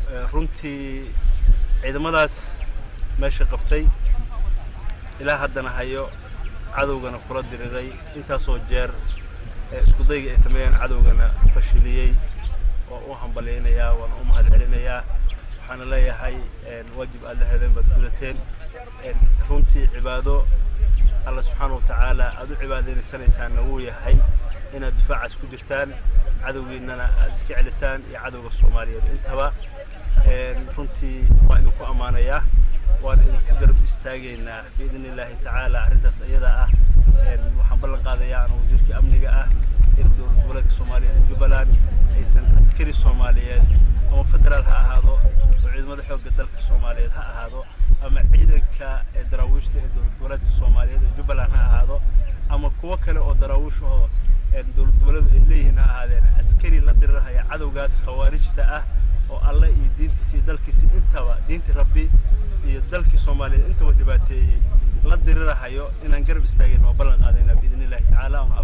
runtii ciidamadaas meesha qabtay ilaa haddana hayo cadowgana kula diriray intaasoo jeer isku dayga ay sameeyeen cadowgana fashiliyey waa u hambalyaynayaa waana u mahad celinayaa waxaana leeyahay waajib aad la hedeen baad gudateen runtii cibaado alla subxaana wa tacaala aad u cibaadaynaysanaysaan wuu yahay inaad difaacaas ku jirtaan cadowgiinana aad iska celisaan iyo cadowga soomaaliyeed intaba runtii waan idinku ammaanayaa waan idinku garab istaagaynaa biidni illaahi tacaala arrintaas iyada ah waxaan ballan qaadayaa ana wasiirkii amniga ah in dowlad goboleedka soomaaliyeed ee jubbaland aysan askari soomaaliyeed ama federaal ha ahaado oo ciidamada xoogga dalka soomaaliyeed ha ahaado ama ciidanka daraawiishta ee dowlad goboleedka soomaaliyeed ee jubbaland ha ahaado ama kuwo kale oo daraawiish oo dowlad goboleedu ay leeyihiin ha ahaadeen askari la dirirhaya cadowgaas khawaarijta ah oo alle iyo diintiisa iyo dalkiisa intaba diintii rabbi iyo dalkii soomaaliyeed intaba dhibaateeyey la dirirahayo inaan garab istaagayno oo ballan qaadaynaa biidni illahi tacaala